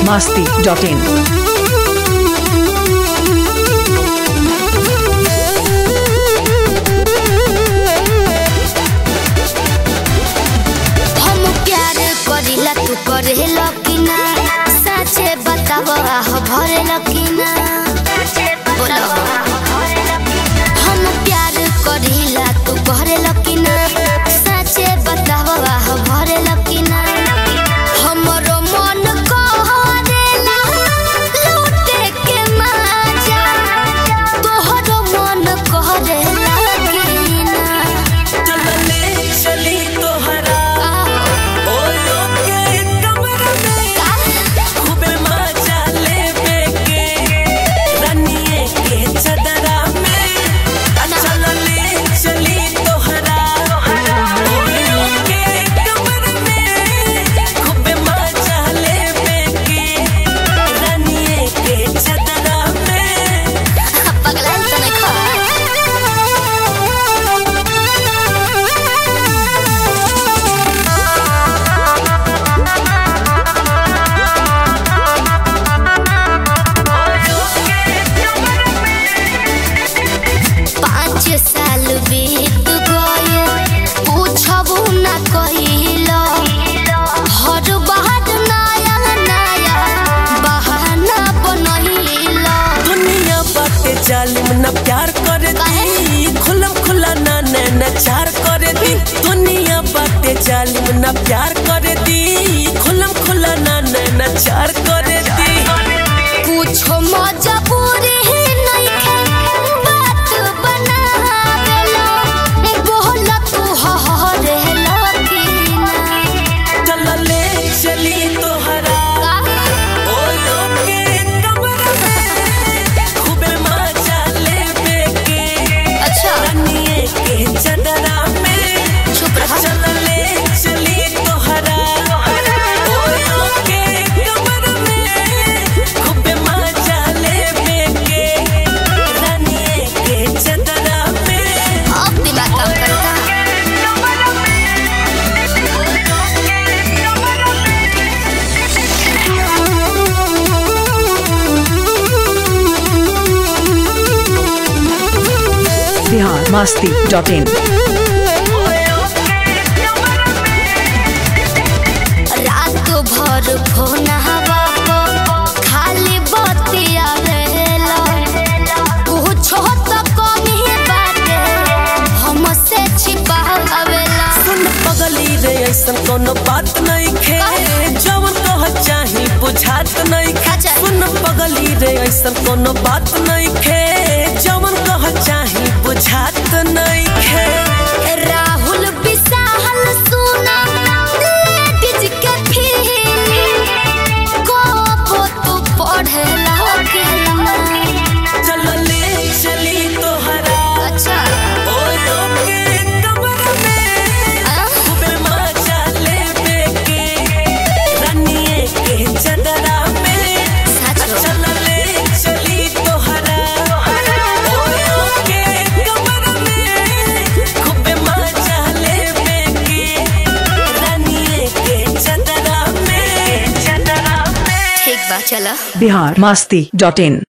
masti.in. हम प्यार करिला तू करेला कि ना सचे बताव हो भरेला कि ना बोलो हम प्यार करिला तू करेला कि ना सचे बताव हो भरेला कि ना हमरो मन करेला लूटे के मजा तोहरो मन करेला कि ना चलने चली तोहरा ओयो के कमरा में खूबे मजा लेवे के रनिए के चदरा में आ चलने चली तोहरा ओयो के कमरा में खूबे मजा लेवे के रनिए के चदरा में पगला तो नहीं पाँच साल बीत गए पूछबू न कहिलो हर बात नया नया बहाना बनहिलो दुनिया बाटे जालिम न प्यार करे दी खुलम खुला ना नैना चार करे दी दुनिया बाटे जालिम न प्यार करे दी खुलम खुला ना नैना चार करे दी कुछो मजबूरी नहीं है बात बनावेलो बोल तू हरे लकीना चलले चली तोहरा ओयो के कमरा में खूबे मजा लेवे के अच्छा रनिए के चदरा में चुप रहा चलले चली तोहरा ओयो के कमरा में खूबे मजा लेवे के रनिए के चदरा में अब दिमाग काम करता Bihar masti.in. रात भर फोन हवा खाली बतिया रहेला कुछो तो कमी बाटे हमसे छिपावेला सुन पगली रे ऐसन कोनो बात नहीं खे जवन कह चाही बुझात नहीं खे अच्छा। सुन पगली रे ऐसन कोनो बात नहीं खे जवन कह चाही बुझात नहीं खे राहुल विशाल सुना लेडीज के फीलिंग को तू पढ़ेला के ना चलले चली तोहरा अच्छा ओयो के कमरा में आ? खूबे मजा लेवे के रनिए के चदरा में सच हो। चलले चली तोहरा ओयो के कमरा में खूबे मजा लेवे के रनिए के चदरा में चदरा में ठीक बा चला Bihar masti.in.